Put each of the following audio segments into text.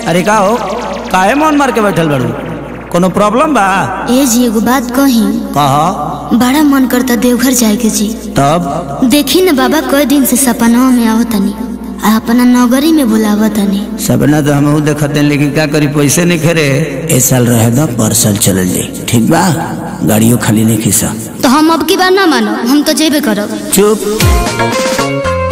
अरे का हो काहे मन मार के बैठल बाड़ू कोनो प्रॉब्लम बा ए जी एगो बात कही कह बड़ा मन करता देवघर जाए के जी तब देखी न बाबा कई दिन से सपना में आवतनी आ अपना नौकरी में बुलावतनी सपना तो हम देखते हैं लेकिन क्या करी पैसे नहीं खरे ए साल रहे दो पर साल चल जाई ठीक बा गाड़ियों खाली नहीं खीसा तो हम अब की बार ना मानो हम तो जेबे करब चुप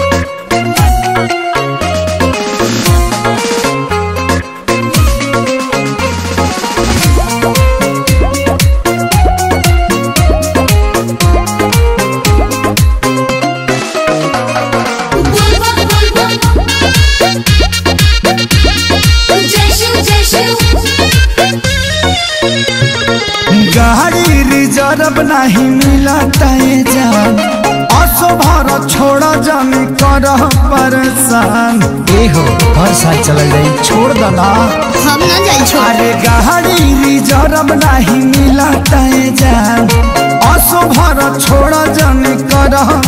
गाड़ी रिजर्व नहीं मिलता ये जान असो भर छोड़ा जानी कर परेशान ए हो हर साल चल जाई छोड़ दना हम ना जाए छोड़ अरे गाड़ी रिजर्व नहीं मिलता ये जान असो भर छोड़ा जानी कर